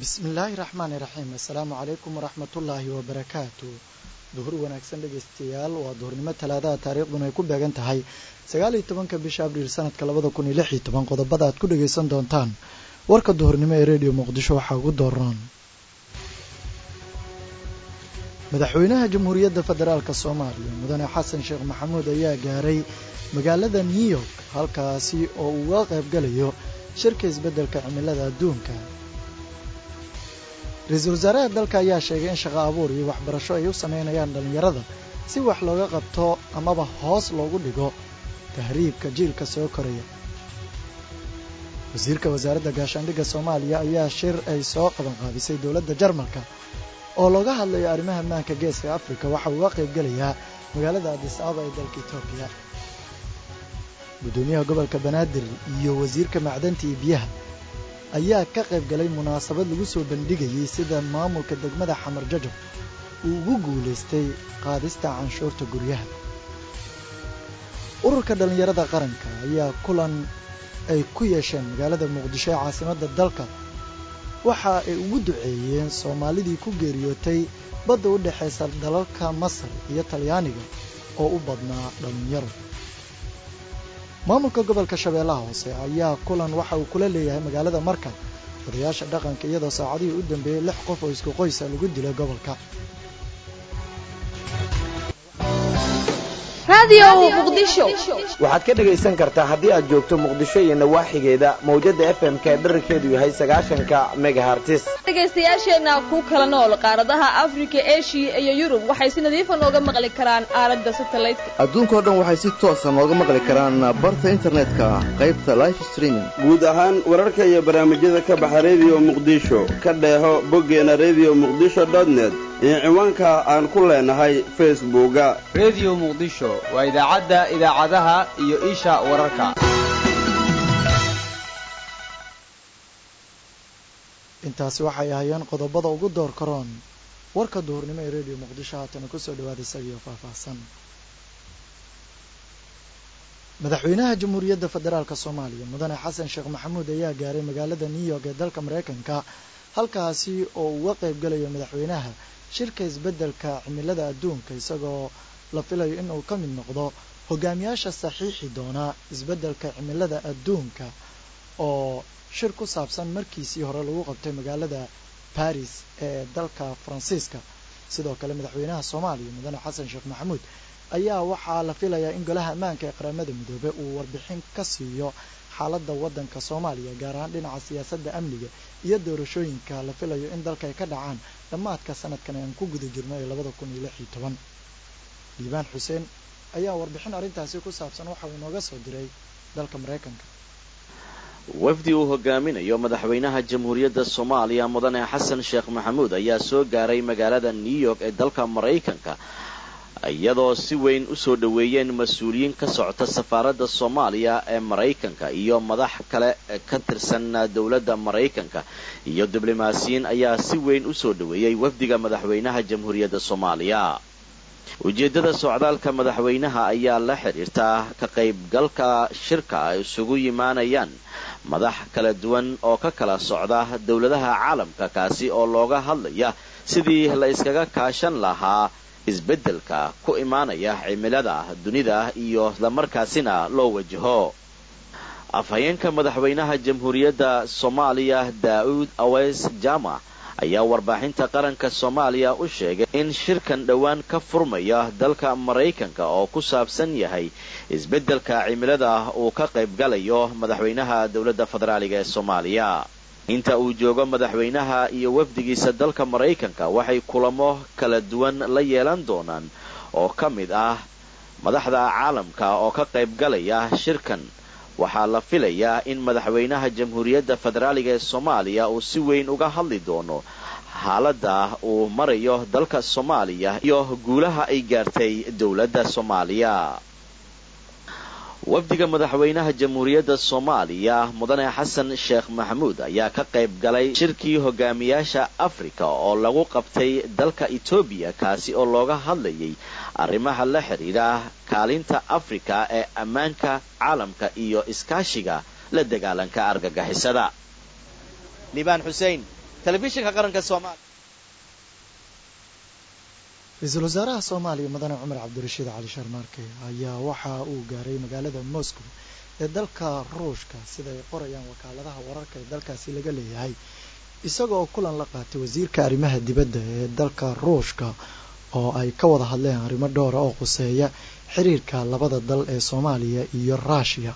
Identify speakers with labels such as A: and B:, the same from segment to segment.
A: bismillaahi raxmaani raxiim assalaamu calaykum waraxmatullaahi wabarakaatu duhur wanaagsan dhegeystayaal waa duhurnimo talaadaha taariikhduna ay ku beegan tahay sagaal iyo tobanka bisha abriil sanadka labada kun iyo lix iyo toban qodobada aad ku dhageysan doontaan warka duhurnimo ee rediyo muqdisho waxaa ugu dooran madaxweynaha jamhuuriyadda federaalk soomaaliya mudane xasan sheekh maxamuud ayaa gaaray magaalada new york halkaasi oo uu uga qaybgalayo shirka isbeddelka cimilada adduunka ra-iisul wasaaraha dalka ayaa sheegay in shaqo abuur iyo waxbarasho ay u sameynayaan dhallinyarada si wax looga qabto amaba hoos loogu dhigo tahriibka jiilka soo koraya wasiirka wasaaradda gaashaandhigga soomaaliya ayaa shir ay soo qabanqaabisay dowladda jarmalka oo looga hadlayo arrimaha maanka geeska afrika waxa uu uga qaybgelayaa magaalada adis ababa ee dalka etoobiya guddoomiyaha gobolka banaadir iyo wasiirka macdanta iyo biyaha ayaa ka qayb galay munaasabad lagu soo bandhigayay sida maamulka degmada xamar jajab uu ugu guulaystay qaadista canshuurta guryaha ururka dhallinyarada qaranka ayaa kulan ay ku yeesheen magaalada muqdisho ee caasimadda dalka waxa ay ugu duceeyeen soomaalidii ku geeriyootay badda u dhexaysa dalalka masar iyo talyaaniga oo u badnaa dhallinyaro maamulka gobolka shabeellaha hoose ayaa kulan waxa uu kula leeyahay magaalada marka odayaasha dhaqanka iyadoo saacadihii u dambeeyey lix qof oo isku qoysa lagu dilay gobolka
B: waxaad ka dhegaysan kartaa haddii aad joogto muqdisho iyo nawaaxigeeda mawjadda f m ka dherarkeedu yahay sagaashanka megahartis
C: dhegaystayaasheenna ku kala nool qaaradaha afrika eshiya iyo yurub waxay si nadiifa nooga maqli karaan aalada satelliteka
D: adduunkao dhan waxay si toosa nooga maqli karaan barta internetka qaybta life streaming
E: guud ahaan wararka iyo barnaamijyada ka baxa rediyo muqdisho ka dheeho boggeena rediyo muqdisho dotnet iyo ciwaanka aan ku leenahay facebooka
F: rediyo muqdisho waa idaacadda idaacadaha iyo isha wararka
A: intaasi waxay ahaayeen qodobada ugu door karoon warka duhurnimo ee rediyo muqdisho haatana kusoo dhawaada isagiio faahfaahsan madaxweynaha jamhuuriyadda federaalk soomaaliya mudane xasan sheekh maxamuud ayaa gaaray magaalada new york ee dalka maraykanka halkaasi oo uga qayb galayo madaxweynaha shirka isbeddelka cimilada adduunka isagoo la filayo in uu ka mid noqdo hogaamiyaasha saxiixi doona isbeddelka cimilada adduunka oo shir ku saabsan markiisii hore lagu qabtay magaalada baris ee dalka faransiiska sidoo kale madaxweynaha soomaaliya mudane xasan sheekh maxamuud ayaa waxaa la filayaa in golaha ammaanka ee qaramada midoobe uu warbixin ka siiyo xaaladda waddanka soomaaliya gaar ahaan dhinaca siyaasadda amniga iyo doorashooyinka la filayo in dalka ay ka dhacaan dhammaadka sanadkan aan ku guda jirno ee labada kun iyo lix iyo toban liibaan xuseen ayaa warbixin arrintaasi ku saabsan waxa uu inooga soo diray dalka maraykanka
G: wafdi uu hogaaminayo madaxweynaha jamhuuriyadda soomaaliya mudane xasan sheekh maxamuud ayaa soo gaaray magaalada new york ee dalka maraykanka iyadoo si weyn u soo dhoweeyeen mas-uuliyiin ka socota safaaradda soomaaliya ee maraykanka iyo madax kale ka tirsan dowladda maraykanka iyo diblomaasiyiin ayaa si weyn u soo dhoweeyey wafdiga madaxweynaha jamhuuriyadda soomaaliya ujeeddada socdaalka madaxweynaha ayaa la xidhiirtaa ka qaybgalka shirka ay isugu yimaanayaan madax kala duwan oo ka kala socda dowladaha caalamka kaasi oo looga hadlaya sidii la iskaga kaashan lahaa isbeddelka ku imaanaya cimilada dunida iyo islamarkaasina loo wajaho afhayeenka madaxweynaha jamhuuriyadda soomaaliya daa'uud aweys jama ayaa warbaaxinta qaranka soomaaliya u sheegay in shirkan dhowaan ka furmaya dalka maraykanka oo ku saabsan yahay isbeddelka cimilada uu ka qaybgalayo madaxweynaha dowladda federaaliga ee soomaaliya inta uu joogo madaxweynaha iyo wafdigiisa dalka maraykanka waxay kulamo kala duwan la yeelan doonaan oo ka mid ah madaxda caalamka oo ka qaybgalaya shirkan waxaa la filayaa in madaxweynaha jamhuuriyadda federaaliga ee soomaaliya uu si weyn uga hadli doono xaaladda uu marayo dalka soomaaliya iyo guulaha ay gaartay dowladda soomaaliya wafdiga madaxweynaha jamhuuriyadda soomaaliya mudane xasan sheekh maxamuud ayaa ka qayb galay shirkii hogaamiyaasha afrika oo lagu qabtay dalka etoobiya kaasi oo looga hadlayay arrimaha la xidhiidha kaalinta afrika ee ammaanka caalamka iyo iskaashiga la dagaalanka argagixisada
F: liibaan xuseen
H: telefishinka qaranka soomaaliya
A: ra-iisul wasaaraha soomaaliya mudane cumar cabdirashiid cali sharmaarke ayaa waxa uu gaaray magaalada moscow ee dalka ruushka sida ay qorayaan wakaaladaha wararka ee dalkaasi laga leeyahay isagoo kulan la qaatay wasiirka arrimaha dibadda ee dalka ruushka oo ay ka wada hadleen arrimo dhowra oo khuseeya xiriirka labada dal ee soomaaliya iyo ruushiya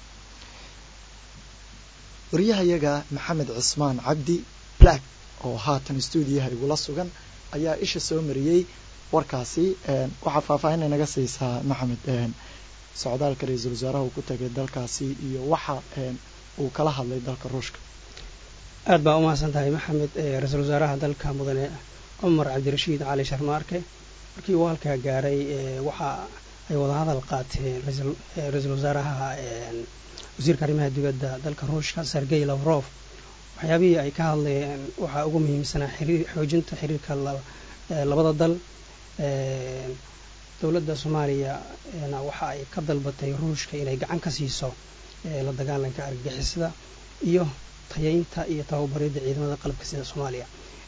A: wariyahayaga maxamed cismaan cabdi black oo haatan stuudiyaha igula sugan ayaa isha soo mariyey warkaasi waxaa faahfaahin inaga siisaa maxamed socdaalka ra-iisul wasaaraha uu ku tagay dalkaasi iyo waxa uu kala hadlay dalka ruushka
I: aad baa umahadsan tahay maxamed ra-iisul wasaaraha dalka mudane cumar cabdirashiid cali sharmaarke markii uu halkaa gaaray waxa ay wadahadal qaateen ra-iisul wasaaraha wasiirka arrimaha dibadda dalka ruushka sergey lavrof waxyaabihii ay ka hadlayeen waxaa ugu muhiimsanaa xoojinta xiriirka labada dal dowladda soomaaliya waxa ay ka dalbatay ruushka inay gacan ka siiso la dagaalanka argagixisada iyo tayaynta iyo tababaridda ciidamada qalabka sida soomaaliya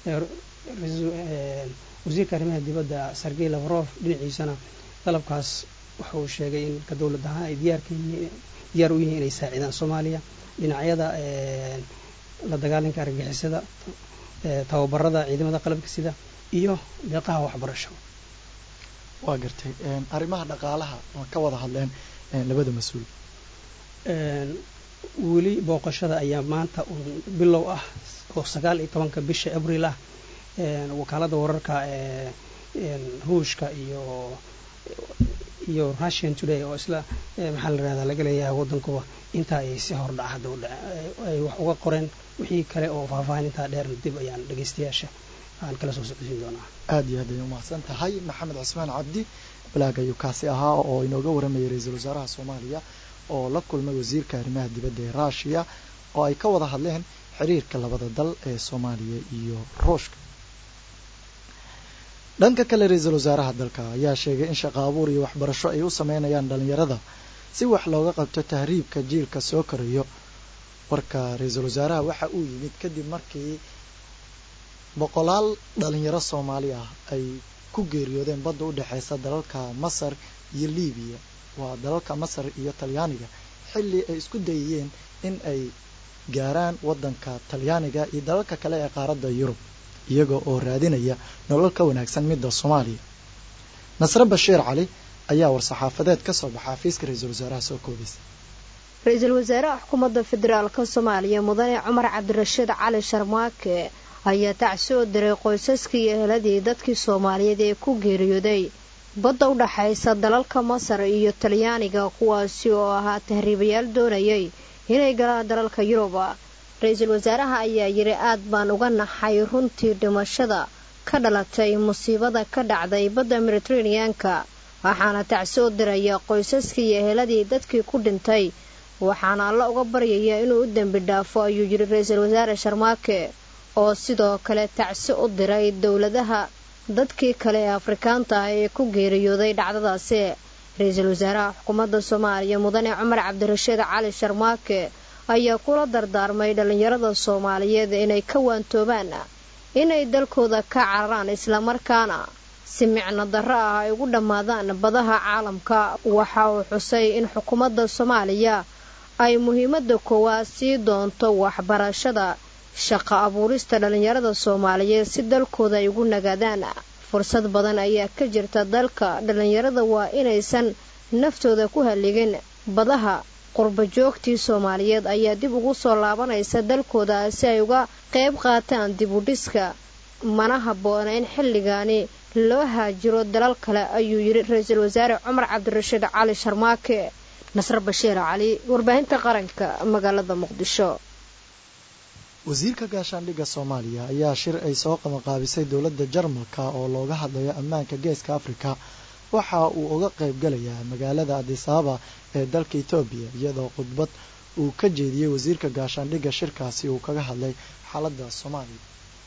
I: wasiirka arrimaha dibadda sergey lavrof dhinaciisana dalabkaas waxa uu sheegay in ka dowlad ahaan ay diyaar u yihiin inay saacidaan soomaaliya dhinacyada la dagaalanka argagixisada tababarada ciidamada qalabka sida iyo deeqaha waxbarasho
A: waa gartay arrimaha dhaqaalaha waa ka wada hadleen labada mas-uul
I: weli booqashada ayaa maanta bilow ah oo sagaal iyo tobanka bisha abriil ah wakaalada wararka ruushka iyo iyo russian today oo isla maxaa la rahdaa laga leeyahay waddankuba intaa ay si hordhac hadda ay wax uga qoreen wixii kale oo faahfaahin intaa dheerna dib ayaan dhegeystayaasha aan kala soo socodsiin doonaa
A: aada iyo aad ay umahadsan tahay maxamed cismaan cabdi balaag ayuu kaasi ahaa oo inooga waramayay ra-iisul wasaaraha soomaaliya oo la kulmay wasiirka arrimaha dibadda ee ruushiya oo ay ka wada hadleen xiriirka labada dal ee soomaaliya iyo ruushka dhanka kale ra-iisul wasaaraha dalka ayaa sheegay in shaqo abuur iyo waxbarasho ay u sameynayaan dhalinyarada si wax looga qabto tahriibka jiilka soo korayo warka ra-iisul wasaaraha waxa uu yimid kadib markii boqolaal dhalinyaro soomaali ah ay ku geeriyoodeen badda u dhexeysa dalalka masar iyo libiya waa dalalka masar iyo talyaaniga xilli ay isku dayayeen in ay gaaraan waddanka talyaaniga iyo dalalka kale ee qaaradda yurub iyaga oo raadinaya nolol ka wanaagsan midda soomaaliya nasre bashiir cali ayaa war-saxaafadeed ka soo baxa xafiiska ra-iisul wasaaraha soo koobaysa
J: ra-iisul wasaaraha xukuumadda federaalka soomaaliya mudane cumar cabdirashiid cali sharmaake ayaa tacsi oo diray qoysaskii iyo eheladii dadkii soomaaliyeed ee ku geeriyooday badda u dhaxaysa dalalka masar iyo talyaaniga kuwaasi oo ahaa tahriibayaal doonayay inay galaan dalalka yuruba ra-iisul wasaaraha ayaa yidhi aad baan uga naxay runtii dhimashada ka dhalatay musiibada ka dhacday badda mediteraneanka waxaana tacsi u diraya qoysaskii iyo eheladii dadkii ku dhintay waxaana alla uga baryaya inuu u dembi dhaafo ayuu yidhi ra-iisul wasaare sharmaake oo sidoo kale tacsi u diray dowladaha dadkii kale ee afrikaanta ah ee ku geeriyooday dhacdadaasi ra-iisul wasaaraha xukuumadda soomaaliya mudane cumar cabdirashiid cali sharmaake ayaa kula dardaarmay dhallinyarada soomaaliyeed inay ka waantoobaan inay dalkooda ka cararaan islamarkaana si micno darro ah ay ugu dhammaadaan badaha caalamka waxa uu xusay in xukuumadda soomaaliya ay muhiimadda koowaad sii doonto waxbarashada shaqo abuurista dhallinyarada soomaaliyeed si dalkooda ay ugu nagaadaan fursad badan ayaa ka jirta dalka dhallinyarada waa inaysan naftooda ku halligin badaha qurbajoogtii soomaaliyeed ayaa dib ugu soo laabanaysa dalkooda si ay uga qayb qaataan dib u dhiska mana habboona in xilligaani loo haajiro dalal kale ayuu yidhi ra-iisul wasaare cumar cabdirashiid cali sharmaake nasre bashiir cali warbaahinta qaranka magaalada muqdisho
A: wasiirka gaashaandhigga soomaaliya ayaa shir ay soo qabanqaabisay dowladda jarmalka oo looga hadlayo ammaanka geeska afrika waxa uu uga qayb galayaa magaalada adisababa ee dalka etoobiya iyadoo khudbad uu ka jeediyey wasiirka gaashaandhigga shirkaasi uu kaga hadlay xaaladda soomaaliya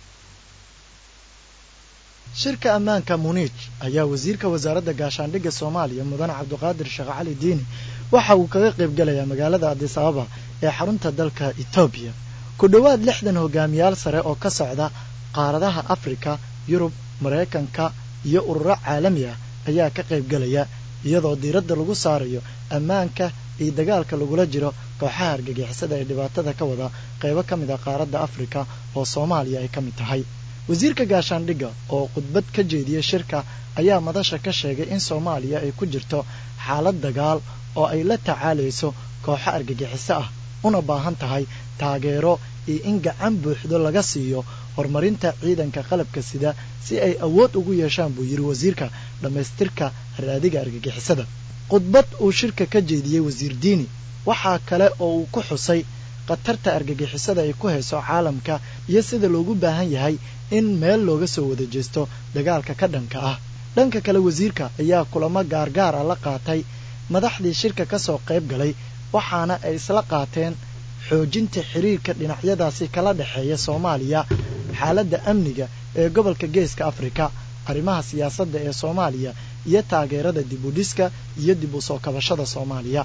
A: shirka ammaanka muniij ayaa wasiirka wasaaradda gaashaandhigga soomaaliya mudane cabdiqaadir sheekh cali diini waxa uu kaga qayb galayaa magaalada adisababa ee xarunta dalka etoobiya ku dhowaad lixdan hogaamiyaal sare oo ka socda qaaradaha afrika yurub maraykanka iyo ururo caalami ah ayaa ka qayb gelaya iyadoo diiradda lagu saarayo ammaanka iyo dagaalka lagula jiro kooxaha argagixisada ee dhibaatada ka wada qaybo ka mid ah qaaradda afrika oo soomaaliya ay ka mid tahay wasiirka gaashaandhigga oo khudbad ka jeediyey shirka ayaa madasha ka sheegay in soomaaliya ay ku jirto xaalad dagaal oo ay la tacaalayso kooxo argagixiso ah una baahan tahay taageero iyo in gacan buuxdo laga siiyo horumarinta ciidanka qalabka sida si ay awood ugu yeeshaan buu yidhi wasiirka dhammaystirka raadiga argagixisada khudbad uu shirka ka jeediyey wasiir diini waxaa kale oo uu ku xusay khatarta argagixisada ay ku hayso caalamka iyo sida loogu baahan yahay in meel looga soo wada jeesto dagaalka ka dhanka ah dhanka kale wasiirka ayaa kulamo gaargaar ah la qaatay madaxdii shirka ka soo qayb galay waxaana ay isla qaateen xoojinta xiriirka dhinacyadaasi kala dhexeeya soomaaliya xaaladda amniga ee gobolka geeska afrika arrimaha siyaasadda ee soomaaliya iyo taageerada dib u dhiska iyo dib u soo kabashada soomaaliya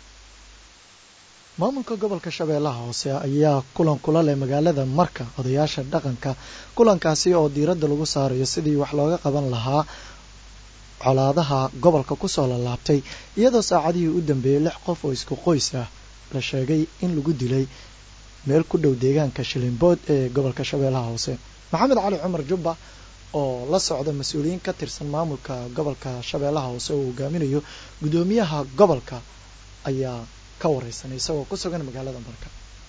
A: maamulka gobolka shabeellaha hoose ayaa kulan kula leh magaalada marka odayaasha dhaqanka kulankaasi oo diiradda lagu saarayo sidii wax looga qaban lahaa colaadaha gobolka kusoo lalaabtay iyadoo saacadihii u dambeeyey lix qof oo isku qoys ah la sheegay in lagu dilay meel ku dhow deegaanka shilimbood ee gobolka shabeellaha hoose maxamed cali cumar jubba oo la socda mas-uuliyiin ka tirsan maamulka gobolka shabeellaha hoose oo hogaaminayo guddoomiyaha gobolka ayaa ka wareysanay isagoo ku sugan magaalada marka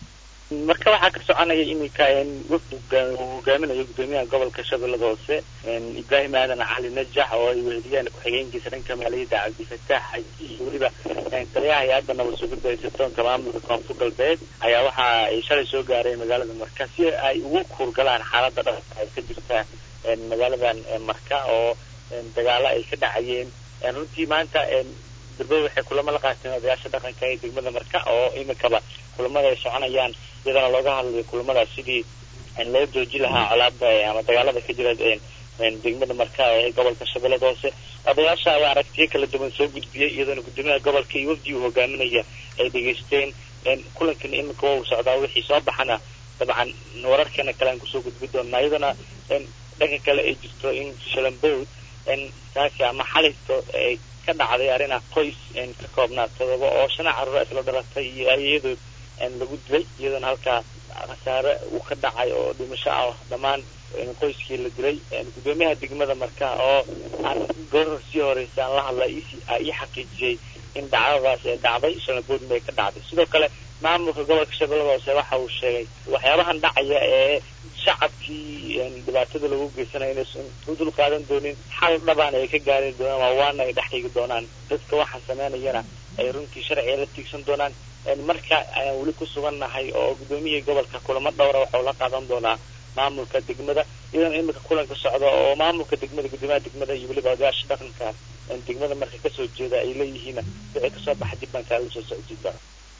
H: marka waxaa ka soconaya iminka wafdi uu hogaaminayo guddoomiyaha gobolka shabeellada hoose ibraahim aadan cali najax oo ay weheliyaan ku-xigeenkiisa dhanka maaliyadda cabdifataax xaji iyo weliba taliyaha hay-adda nabad sugidda ee sirdoonka maamulka koonfur galbeed ayaa waxa ay shalay soo gaareen magaalada marka si ay ugu kuurgalaan xaaladda dhabta ay ka jirta magaaladan marka oo dagaalo ay ka dhacayeen runtii maanta durbada waxay kulamo la qaateen odayaasha dhaqanka ee degmada marka oo iminkaba kulamada ay soconayaan iyadana looga hadlayo kulamadaas sidii loo jooji lahaa colaada ama dagaalada ka jira degmada marka ee gobolka shabeellada hoose odayaasha ayaa aragtiyo kala duwan soo gudbiyey iyadoona guddoomiyaha gobolka iyo wafdi uu hogaaminaya ay dhegaysteen kulankan iminka waa uu socdaa wixii soo baxana dabcan wararkeena kale aan kusoo gudbi doonaa iyadana dhanka kale ay jirto in shalambood taasi ama xalayto ay ka dhacday arina qoys ka koobnaa todoba oo shana carruur isla dhalatay iyo ayadood lagu dilay iyadoona halkaa khasaare uu ka dhacay oo dhimasho ah dhammaan qoyskii la dilay guddoomiyaha degmada marka oo aan goor sii horeysa aan la hadla ii xaqiijiyey in dhacdadaas ee dhacday shanaboodna ay ka dhacday sidoo kale maamulka gobolka shabeellada hoose waxa uu sheegay waxyaabahan dhacaya ee shacabkii dhibaatada lagu geysanayo inaysan u dul qaadan doonin xal dhabaan ay ka gaari doonaan waa waana ay dhex dhigi doonaan dadka waxaan sameynayana ay runtii sharciga la tiigsan doonaan marka ayaan weli ku sugannahay oo guddoomiyihii gobolka kulamo dhowra waxau la qaadan doonaa maamulka degmada iyadoona iminka kulanka socda oo maamulka degmada guddoomiyaha degmada iyo weliba odayaasha dhaqanka degmada marka kasoo jeeda ay leeyihiin wixii kasoo baxa dib baan kaala soo socodsiin doona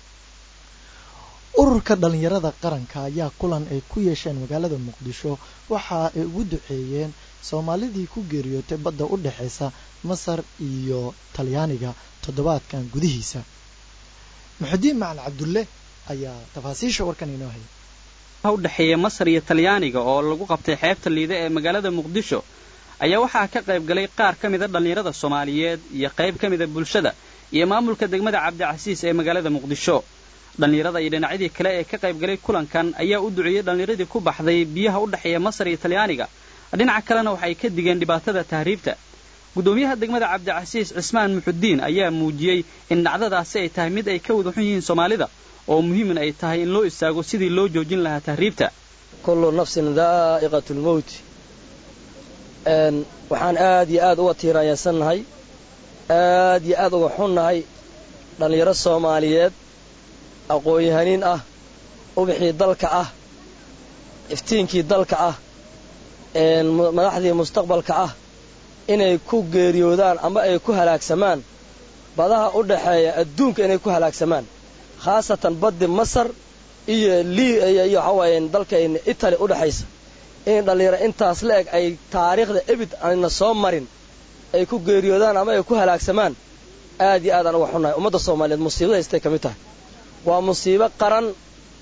A: ururka dhalinyarada qaranka ayaa kulan ay ku yeesheen magaalada muqdisho waxa ay ugu duceeyeen soomaalidii ku geeriyootay badda u dhexaysa masar iyo talyaaniga toddobaadkan gudihiisa muxudiin macalin cabdulle ayaa tafaasiisha warkan inoo hayay
K: u dhexeeya masar iyo talyaaniga oo lagu qabtay xeebta liide ee magaalada muqdisho ayaa waxaa ka qayb galay qaar ka mida dhallinyarada soomaaliyeed iyo qayb ka mida bulshada iyo maamulka degmada cabdicasiis ee magaalada muqdisho dhallinyarada iyo dhinacyadii kale ee ka qayb galay kulankan ayaa u duceeyey dhallinyaradii ku baxday biyaha u dhexeeya masar iyo talyaaniga dhinaca kalena waxay ka digeen dhibaatada tahriibta guddoomiyaha degmada cabdicasiis cismaan muxudiin ayaa muujiyey in dhacdadaasi ay tahay mid ay ka wada xun yihiin soomaalida oo muhiiman ay tahay in loo istaago sidii loo joojin lahaa tahriibta
L: kullu nafsin daa'iqatu lmowt waxaan aad iyo aad uga tiiraanyansannahay aad iyo aad uga xunnahay dhallinyaro soomaaliyeed aqoon-yahaniin ah ubixii dalka ah iftiinkii dalka ah madaxdii mustaqbalka ah inay ku geeriyoodaan ama ay ku halaagsamaan badaha u dhaxeeya adduunka inay ku halaagsamaan khaasatan baddi masar iyo iyo waxawaaye dalkayna itali u dhexaysa in dhallinyaro intaas la eg ay taariikhda ebid ayna soo marin ay ku geeriyoodaan ama ay ku halaagsamaan aad iyo aad aan uga xunnahay ummadda soomaaliyeed musiibada haystay ka mid tahay waa musiibo qaran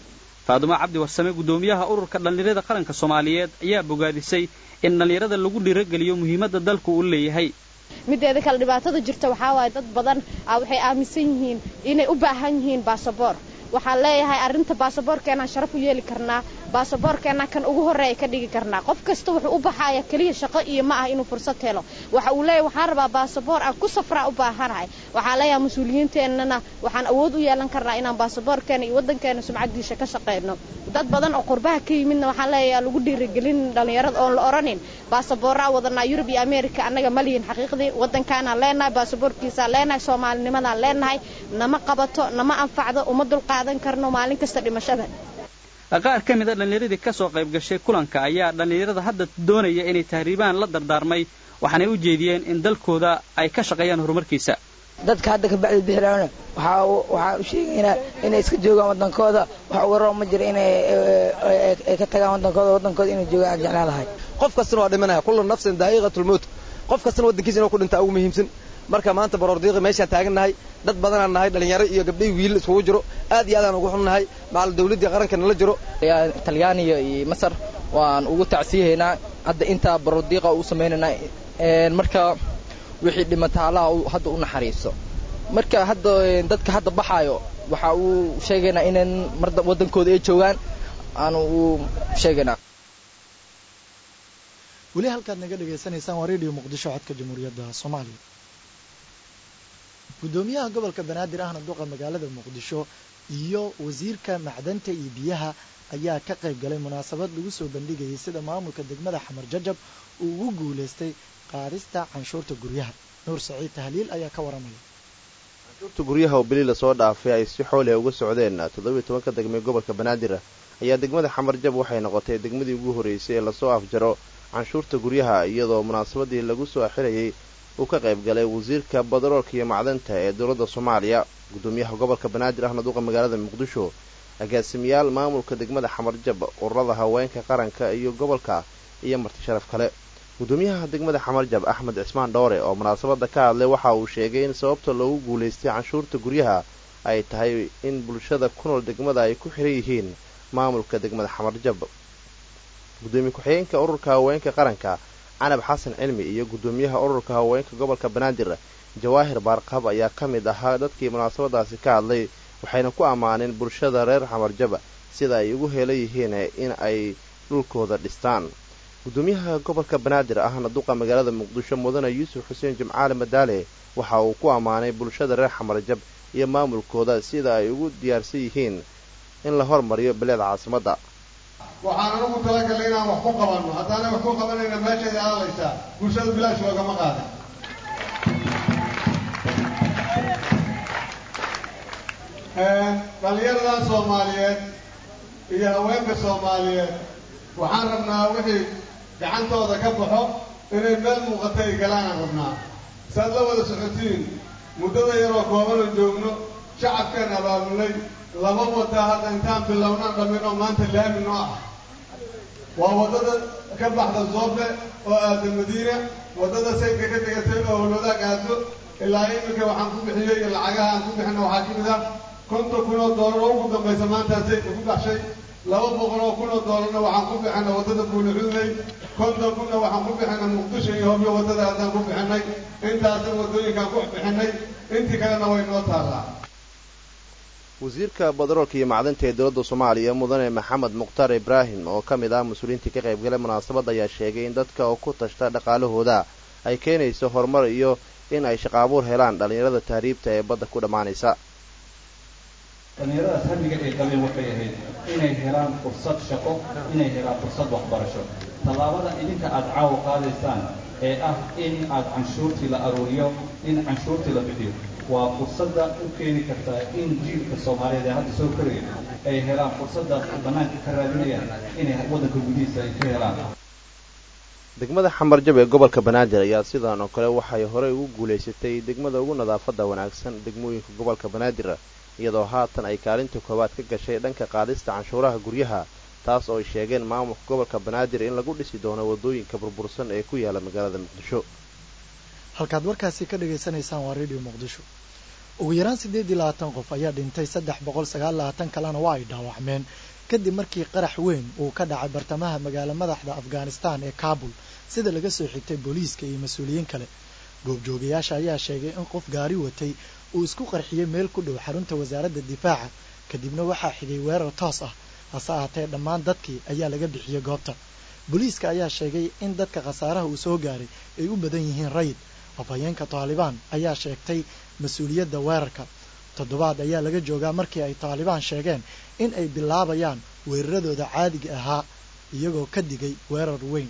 K: faadumo cabdi warsame guddoomiyaha ururka dhallinyarada qaranka soomaaliyeed ayaa bogaadisay in dhallinyarada lagu dhiirogeliyo muhiimadda dalku uu leeyahay
M: mideeda kale dhibaatada jirta waxaa waaye dad badan waxay aaminsan yihiin inay u baahan yihiin baasaboor waxaan leeyahay arrinta baasaboorkeenaan sharaf u yeeli karnaa baasaboorkeenaan kan ugu horreeya ka dhigi karnaa qof kasta wuxuu u baxaaya keliya shaqo iyo ma ah inuu fursad helo waxa uu leeyahay waxaan rabaa baasaboor aan ku safraa u baahanahay waxaan leeyahay mas-uuliyiinteennana waxaan awood u yeelan karnaa inaan baasaboorkeena iyo waddankeena sumcaddiisa ka shaqayno dad badan oo qurbaha ka yimidna waxaan leeyahay lagu dhiirigelin dhallinyarada oon la odhanin baasaboorraa wadanaa yurub iyo ameerika annaga ma lihin xaqiiqdii waddankaanaan leenahay baasaboorkiisaan leenahay soomaalinimadaan leenahay nama qabato nama anfacdo uma dulqaadan karno maalin kasta dhimashada
K: qaar ka mida dhallinyaradii ka soo qayb gashay kulanka ayaa dhallinyarada hadda doonaya inay tahriibaan la dardaarmay waxaanay u jeediyeen in dalkooda ay ka shaqeeyaan horumarkiisa
N: dadka hadda ka bacdi bixiraana waxaa waxaa u sheegaynaa inay iska joogaan waddankooda wax uga roob ma jira inay ay ka tagaan waddankooda waddankooda inay joogaan aan jeclaan lahay
O: qof kastana waa dhimanaya kullu nafsin daa'iqatulmowt qof kastana waddankiisa inuu ku dhintaa ugu muhiimsan marka maanta baroordiiqi meeshaan taagannahay dad badanaan nahay dhallinyaro iyo gabdhay wiil iskugu jiro aad iyo aadaan ugu xunnahay macal dawladdii qaranka nala jiro
P: talyaaniya iyo masar waan ugu tacsiyahaynaa hadda intaa baroordiiqa u samaynaynaa marka wixii dhimata allaha hadda u naxariiso marka hadda dadka hadda baxaayo waxa uu sheegaynaa inaan mar waddankooda ay joogaan aanu u sheegaynaa
A: weli halkaad naga dhegaysanaysaan waa radio muqdisho codka jamhuuriyadda soomaaliya guddoomiyaha gobolka banaadir ahna duqa magaalada muqdisho iyo wasiirka macdanta iyo biyaha ayaa ka qayb galay munaasabad lagu soo bandhigayay sida maamulka degmada xamar jajab uu ugu guulaystay qaadista canshuurta guryaha nuur saciid tahliil ayaa ka waramaya
Q: canshuurta guryaha oo beli lasoo dhaafay ay si xooliha uga socdeen toddobiiy tobanka degmee gobolka banaadir ayaa degmada xamar jab waxay noqotay degmadii ugu horreysay ee lasoo afjaro canshuurta guryaha iyadoo munaasabadii lagu soo xirayay uu ka qayb galay wasiirka badaroolka iyo macdanta ee dowladda soomaaliya guddoomiyaha gobolka banaadir ahna duqa magaalada muqdisho agaasimayaal maamulka degmada xamarjab ururada haweenka qaranka iyo gobolka iyo marti sharaf kale guddoomiyaha degmada xamarjab axmed cismaan dhowre oo munaasabadda ka hadlay waxa uu sheegay in sababta loogu guulaystay canshuurta guryaha ay tahay in bulshada ku nool degmada ay ku xiran yihiin maamulka degmada xamarjab guddoomiye ku-xigeenka ururka haweenka qaranka canab xasan cilmi iyo guddoomiyaha ururka haweenka gobolka banaadir jawaahir baarqab ayaa ka mid ahaa dadkii munaasabadaasi ka hadlay waxayna ku ammaaneen bulshada reer xamarjaba sida ay ugu heelan yihiin in ay dhulkooda dhistaan guddoomiyaha gobolka banaadir ahna duqa magaalada muqdisho mudane yuusuf xuseen jimcaale madaale waxa uu ku ammaanay bulshada reer xamarjab iyo maamulkooda sida ay ugu diyaarsan yihiin in la hormariyo bileeda caasimadda
R: waxaan anugu talagalnay inaan wax ku qabanno haddaana wax ku qabanayna meeshaay aalaysaa bulshada bilaash loogama qaadin dhallinyaradan soomaaliyeed iyo haweenka soomaaliyeed waxaan rabnaa wixii gacantooda ka baxo inay meel muuqata ay galaanaan rabnaa saad la wada socotiin muddada yaroo koobanoo joogno shacabkeen abaabulay laba waddaa hadda intaan bilownaan dhammin oo maanta laami noo ah waa waddada ka baxda zoofe oo aada madiina waddada saydka ka degatay oo howlwadaag aado ilaa iminka waxaan ku bixiyey iyo lacagaha aan ku bixina waxaa ka mid ah konton kun oo doolar oo ugu dambaysa maantaa saydka ku baxshay laba boqol oo kun oo doolarna waxaan ku bixina waddada buulixuday konton kunna waxaan ku bixina muqdisho iyo hobyo waddada haddaan ku bixinay intaasna waddooyinkaan ku bixinay intii kalena way noo taallaa
Q: wasiirka badaroolka iyo macdanta ee dowladda soomaaliya mudane maxamed mukhtaar ibraahim oo ka mid ah mas-uuliyiintii ka qaybgalay munaasabadda ayaa sheegay in dadka oo ku tashta dhaqaalahooda ay keenayso horumar iyo in ay shaqaabuur helaan dhallinyarada tahriibta ee badda ku dhammaanaysa
S: dhallinyaradaas hamiga ay qabeen waxay ahayd inay helaan fursad shaqo inay helaan fursad waxbarasho tallaabadan idinka aada caawa qaadaysaan ee ah in aad canshuurtii la aruuriyo in canshuurtii la bixiyo waa fursadda u keeni kartaa in jiilka soomaaliyeed ee hadda soo koraya ay helaan fursaddaas ay bannaanka ka raadinayaan inay waddanka gudihiisa ay ka helaan
Q: degmada xamarjab ee gobolka banaadir ayaa sidan oo kale waxay horey ugu guulaysatay degmada ugu nadaafadda wanaagsan degmooyinka gobolka banaadir iyadoo haatan ay kaalinta koowaad ka gashay dhanka qaadista canshuuraha guryaha taas oo ay sheegeen maamulka gobolka banaadir in lagu dhisi doono waddooyinka burbursan ee ku yaala magaalada muqdisho
A: halkaad warkaasi ka dhagaysanaysaan waa radio muqdisho ugu yaraan siddeed iyo labaatan qof ayaa dhintay saddex boqol sagaal labaatan kalena waa ay dhaawacmeen kadib markii qarax weyn uu ka dhacay bartamaha magaalo madaxda afghanistan ee kaabul sida laga soo xigtay booliiska iyo mas-uuliyiin kale goobjoogayaasha ayaa sheegay in qof gaari watay uu isku qarxiyey meel ku dhow xarunta wasaaradda difaaca kadibna waxaa xigay weerar toos ah hase ahaatee dhammaan dadkii ayaa laga bixiyey goobta booliiska ayaa sheegay in dadka khasaaraha uu soo gaaray ay u badan yihiin rayid afhayeenka taalibaan ayaa sheegtay mas-uuliyadda weerarka toddobaad ayaa laga joogaa markii ay taalibaan sheegeen in ay bilaabayaan weeraradooda caadiga ahaa iyagoo ka digay weerar weyn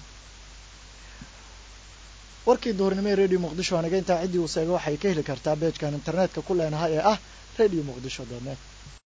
A: warkii duhurnimo ee radio muqdisho anaga intaa ciddii uu seego waxay ka heli kartaa beejkan internetka ku leenahay ee ah radio muqdisho dot net